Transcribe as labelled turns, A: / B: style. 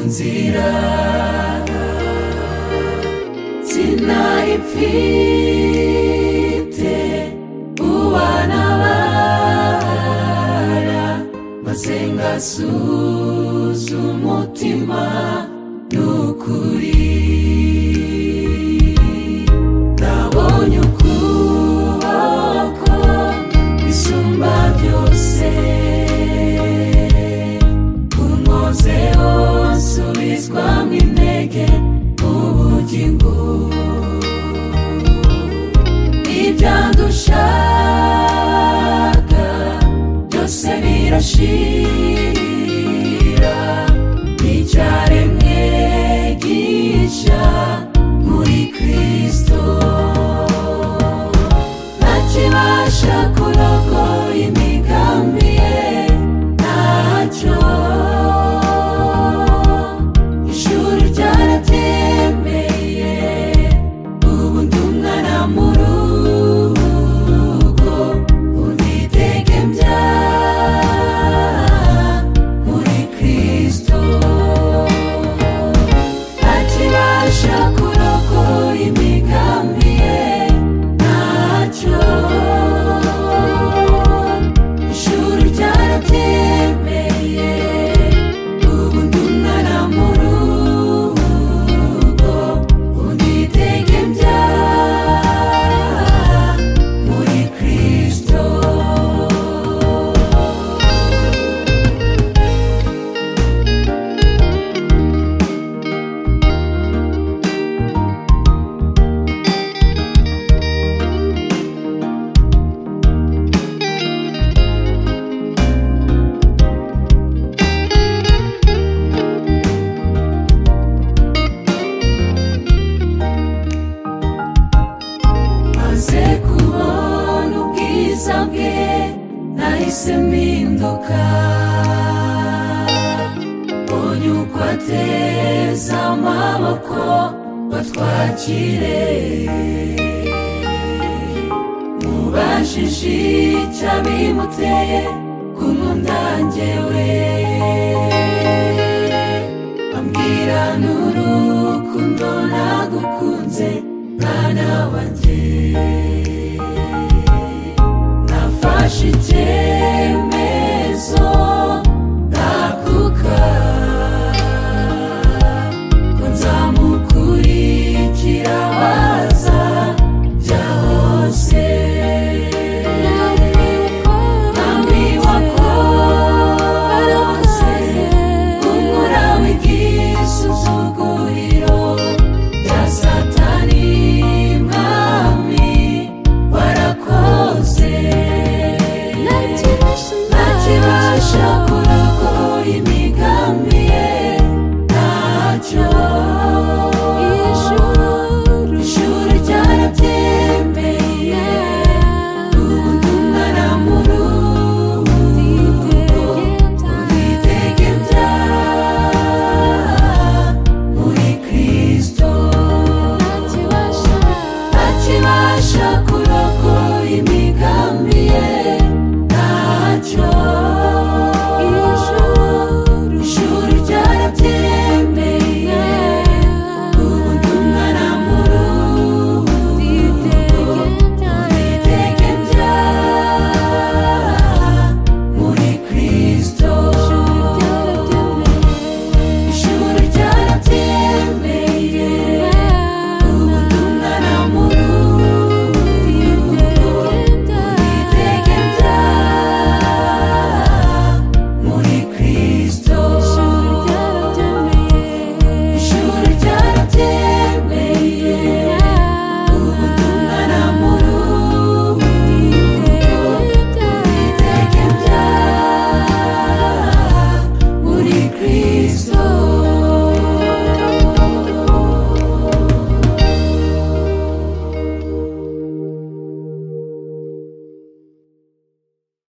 A: nzira sinari mfite uwanabara maze ngasuza umutima n'ukuri nabonye ukuboko bisumba byose kunkozeho nsubizwamo intege ubugingo ibyandushaka byose birashira n'icyaremwe gisha muri kristo ntakibasha kurokora imigambi ye ntacyo ishuri ryarabyemeye ubu ndi umwana mu rugo unidegembya muri kristo akibasha kurokora imigambi ye ntacyo ishuri ryarabyemeye ubu ndi umwana mu rugo unidegembya muri kristo maze kubona ubwiza bwe nahise mpinduka mbonye uko ateza amaboko batwakire mubajije icyo bimuteye kumpundangewe